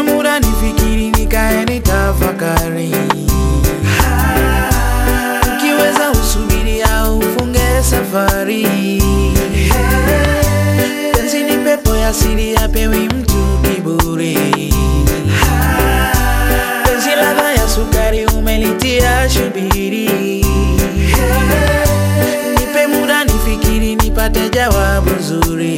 muda nifikiri, nikae nitafakari. Ukiweza usubiri au ufunge safari. Penzi ni pepo ya siri, apewi mtu kiburi. Penzi ladha ya sukari, umelitia shubiri. Nipe muda nifikiri, nipate jawabu zuri.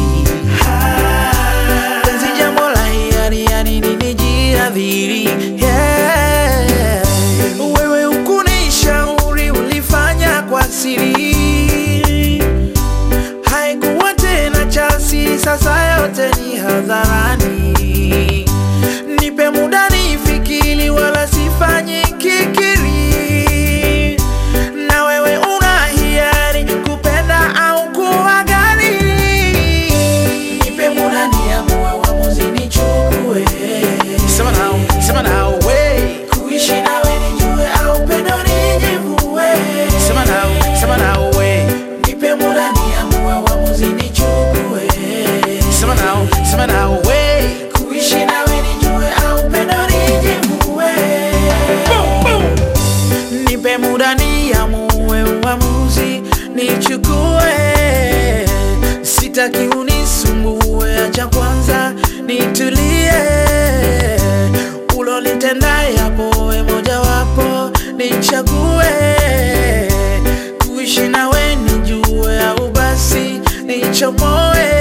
Penzi jambo la hiari, yani nini jiadhiri? Yeah. Wewe ukunishauri, ulifanya kwa siri, haikuwa tena cha siri, sasa yote ni hadharani. Nipe muda nifikiri, wala sifanyi kikiri, na wewe una hiari kupenda au kuwa gani? Nipe muda niamue, uamuzi nichukue. Sema nao, sema nao, we. Kuishi nawe nijue au pendo nijivue. Sema nao, sema nao, we. Nipe muda niamue, uamuzi nichukue. Sema nao, sema nao, we. Kuishi nawe nijue au pendo nijivue. Boom, boom. Nipe muda niamue, uamuzi nichukue. Sitaki unisumbue, acha kwanza nitulie. Ulolitenda yapo, we mojawapo nichague. Kuishi nawe nijue, au basi nichomoe.